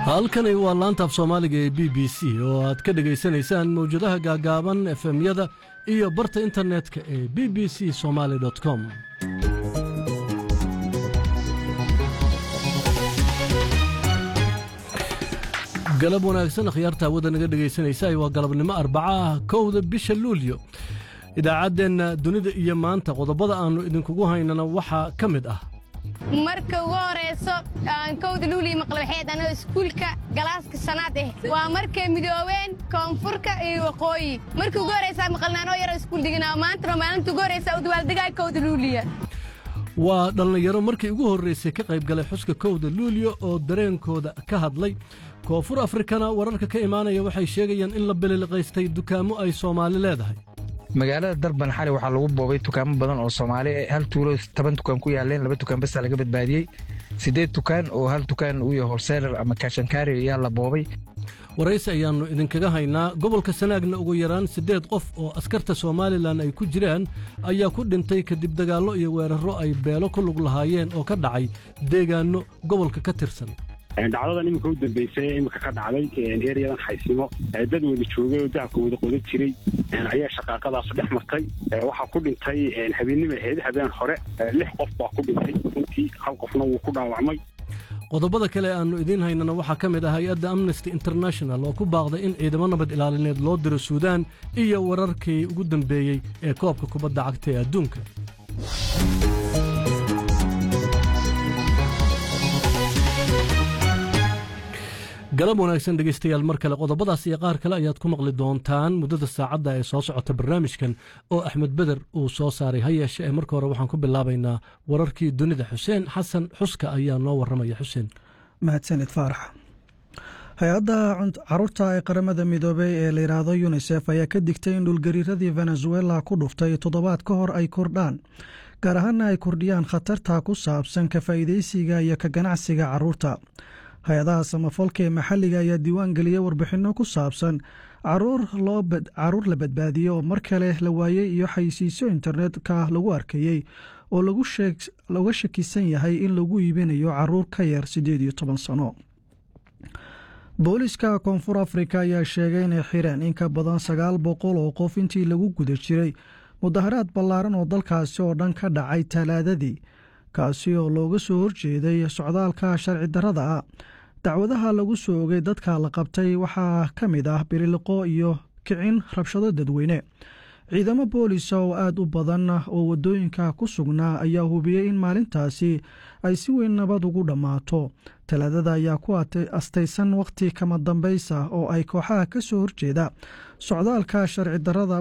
halkani waa laanta af soomaaliga ee b b c oo aad ka dhegaysanaysaan mawjadaha gaagaaban efemyada iyo barta internetka ee b b c somaali com galab wanaagsan akhyaarta hawada naga dhegaysanaysa waa galabnimo arbaca ah kowda bisha luulyo idaacaddeenna dunida iyo maanta qodobada aannu idinkugu haynana waxaa ka mid ah marka ugu horayso aan kowda luuliya maqlabaxeed anoo iskuulka galaaska shanaad eh waa markay midoobeen koonfurka iyo waqooyi markii ugu horaysaa maqalnaanoo yaroo iskuul diganaa maantana maalinta ugu horaysaa u dabaaldegaa kowda luuliya waa dhallinyaro markii ugu horraysay ka qayb galay xuska kowda luulyo oo dareenkooda ka hadlay koonfur afrikana wararka ka imaanaya waxay sheegayaan in la bililiqaystay dukaamo ay soomaali leedahay magaalada darban xali waxaa lagu boobay dukaamo badan oo soomaali hal tuulo toban dukaan ku yaaleen laba dukaan basa laga badbaadiyey siddeed dukaan oo hal dukaan uu yahay horseelar ama kaashankaari ayaa la boobay waraysi ayaannu idinkaga haynaa gobolka sanaagna ugu yaraan siddeed qof oo askarta somalilan ay ku jiraan ayaa ku dhintay kadib dagaallo iyo weerarro ay beelo ku lug lahaayeen oo ka dhacay deegaanno gobolka ka tirsan dhacdadan iminka u dambeysay iminka ka dhacday eryadan xaysimo dad wada joogay oo dahabka wada qodan jiray ayaa shaqaaqadaasu dhex martay waxaa ku dhintay habeennima ahayd habeen hore lix qof baa ku dhintay runtii hal qofna wuu ku dhaawacmay qodobada kale aannu idiin haynana waxaa ka mid ah hay-adda amnesty international oo ku baaqday in ciidamo nabad ilaalineed loo diro suudaan iyo wararkii ugu dambeeyey ee koobka kubadda cagta ee adduunka galab wanaagsan dhegaystayaal mar kale qodobadaas iyo qaar kale ayaad ku maqli doontaan muddada saacadda ee soo socota barnaamijkan oo axmed beder uu soo saaray ha yeeshe ee marka hore waxaan ku bilaabaynaa wararkii dunida xuseen xasan xuska ayaa noo warramaya xuseen mahadsanid faarax hay-adda caruurta ee qaramada midoobey ee layidhaahdo yunisef ayaa ka digtay in dhulgariiradii venezuela ku dhuftay toddobaad ka hor ay kordhaan gaar ahaana ay kordhiyaan khatarta ku saabsan ka faa'iidaysiga iyo ka ganacsiga caruurta hay-adaha samafalka ee maxalliga ayaa diiwaan geliyey warbixinno ku saabsan caruur la badbaadiyey oo mar kale la waayey iyo xaysiisyo internetka lagu arkayey oo looga shakisan yahay in lagu iibinayo caruur ka yar siddeed iyo toban sano booliska koonfur afrika ayaa sheegay inay xireen in ka badan sagaal boqol oo qof intii lagu guda jiray mudaharaad ballaaran oo dalkaasi oo dhan ka dhacay talaadadii kaasi oo looga soo horjeeday socdaalka sharci darrada ah dacwadaha lagu soo ogay dadka la qabtay waxaa ka mid ah bililiqo iyo kicin rabshado dadweyne ciidamo boolisa oo aada u badan oo waddooyinka ku sugnaa ayaa hubiyey in maalintaasi ay si weyn nabad ugu dhammaato talaadada ayaa ku astaysan wakhti kama dambaysa oo ay kooxaha ka soo horjeeda socdaalka sharci darrada